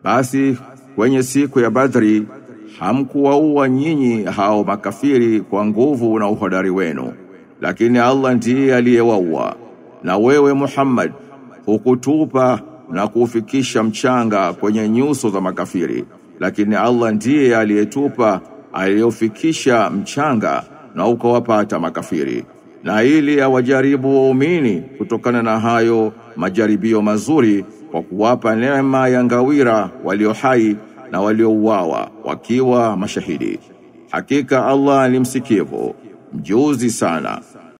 Basi kwenye siku ya Badri hamkuwaua nyinyi hao makafiri kwa nguvu na uhodari wenu, lakini Allah ndiye aliyewaua. Na wewe Muhammad hukutupa na kuufikisha mchanga kwenye nyuso za makafiri, lakini Allah ndiye aliyetupa aliyofikisha mchanga na ukawapata makafiri, na ili awajaribu waumini kutokana na hayo majaribio mazuri kwa kuwapa neema ya ngawira walio hai na waliouawa wakiwa mashahidi. Hakika Allah ni msikivu, mjuzi sana.